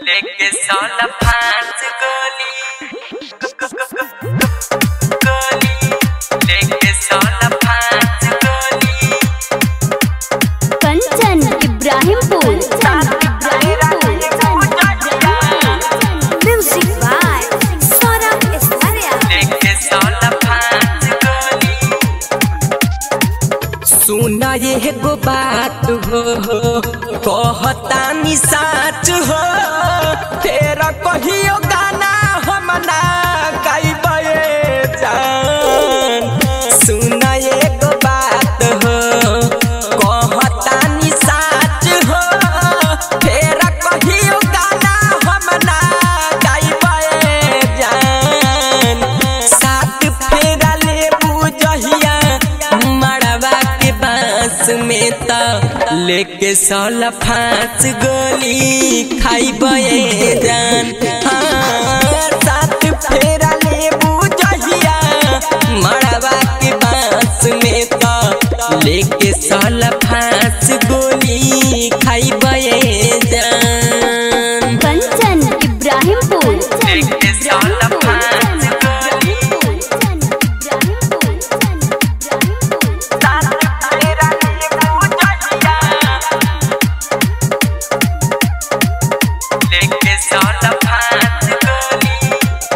लेके साला फांस गोली गोली लेके साला फांस गोली कंचन इब्राहिमपुर म्यूजिक बाय सौरभ एस्तारिया लेके साला फांस गोली सुना ये गो बात हो कहता नि साच हो तेरा कहियो गाना हम ना गाइबे जान सुना ये गो बात हो कहता नि साच हो तेरा कहियो गाना हम ना गाइबे जान साथ फेरा ले बुझहिया मड़वा के बांस में त लेके साला फांस गोली खाइबे जान हाँ, साथ फेरा ले बुझहिया मड़वा के बांस में त लेके साला फांस गोली खाइबे जान कंचन इब्राहिमपुर लेके साला फांस गोली लेके साला फांस गोली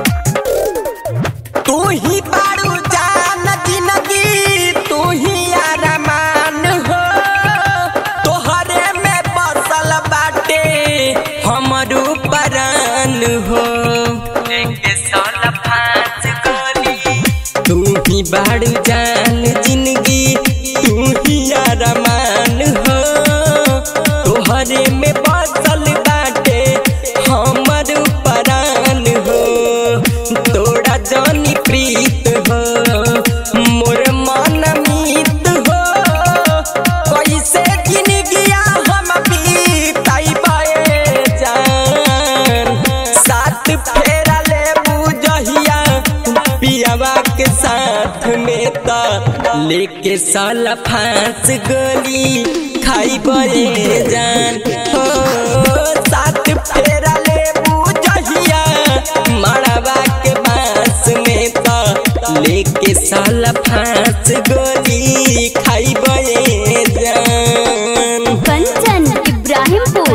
तू ही बारू जान जिंदगी तू ही अरमान हो तोहरे में बसल बाटे हमरू परान हो लेके साला फांस गोली तू ही बारू जान जिंदगी तू ही अरमान हो तोहरे में बसल बाटे हमरू परान हो तोड़ा जानी प्रीत हो मोर मन मीत हो कैसे जिंदगिया हम बीताइबे जान साथ फेरा ले बुझहिया पियावा के साथ में त लेके साला फांस गोली खाइबे जान हो साथ फेरा ले बुझहिया मड़वा के बांस में त लेके साला फांस गोली खाइबे जान कंचन इब्राहिमपुर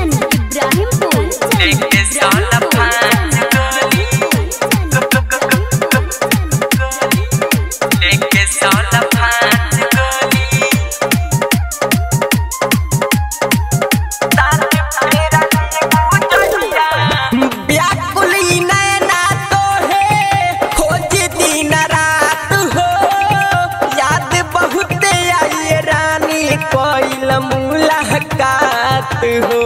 लेके साला फांस गोली लेके साला फांस गोली व्याकुल ई नैना तो है खोज दिन रात हो याद बहुत आई रानी कोइल मुलाकात हो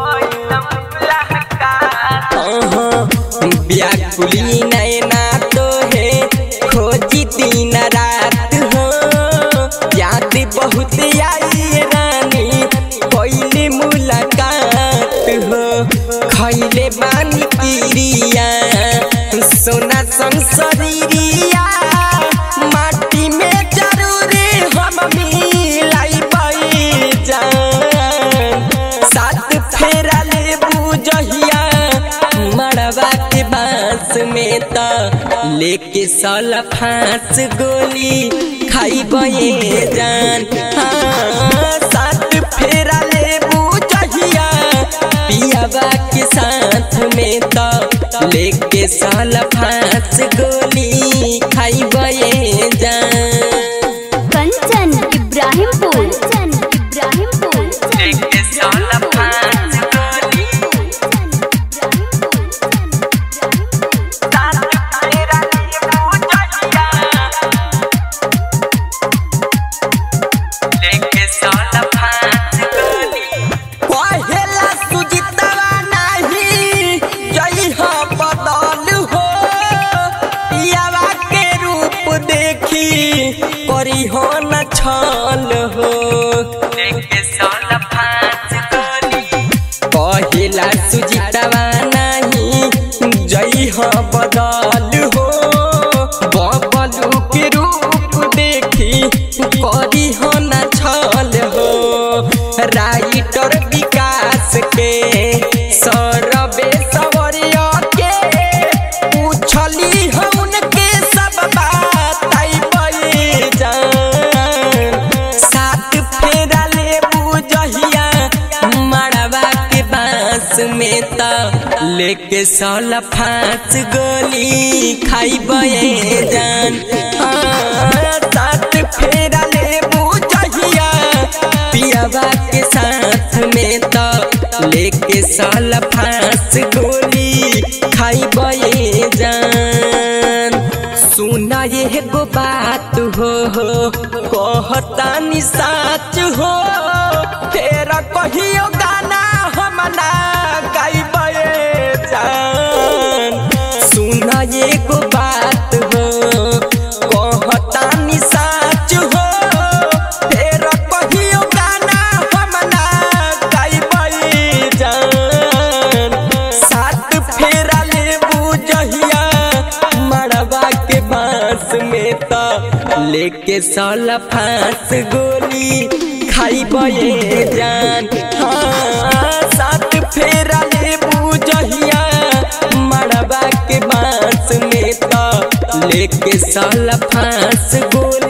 व्याकुल ई नैना तो है खोज दिन रात हो याद बहुत आई रानी कोइल मुलाकात हो खैले बानी किरिया सोना संसरिया माटी में जरूर हम मिलाई जान साथ फेरा ले बुझहिया मड़वा के बांस में त लेके साला फांस गोली खाइबे जान हाँ, साथ फेरा ले बुझहिया पियावा के साथ में त लेके साला फांस गोली खाइबे जान कंचन इब्राहिमपुर लेके साला फांस गोली लेके साला फांस गोली पहेला सुजितवा नाही जई हो बदल हो पियावा के रूप देखी करी हो न छल हो लेके साला फांस गोली पहेला सुजितवा नाही जई हो बदल हो बबलू के रूप देखी करी हो न छल हो राइटर विकास के सौरभे फांस में त लेके साला फांस गोली खाई बये जान हाँ, साथ फेरा ले बुझहिया पियावा के साथ में त लेके साला फांस गोली खाई बये जान सुना ये गो बात हो हो कहता नि साच हो तेरा कहियो गाना हम ना गाइबे जान सुना ये गो बात हो कहता नि साच हो तेरा कहियो गाना हम ना गाइबे जान साथ फेरा ले बुझहिया मड़वा के बांस में त लेके साला फांस गोली खाई बये जान हाँ साथ फेरा ले बुझहिया मड़वा के बांस में त लेके साला फांस गोली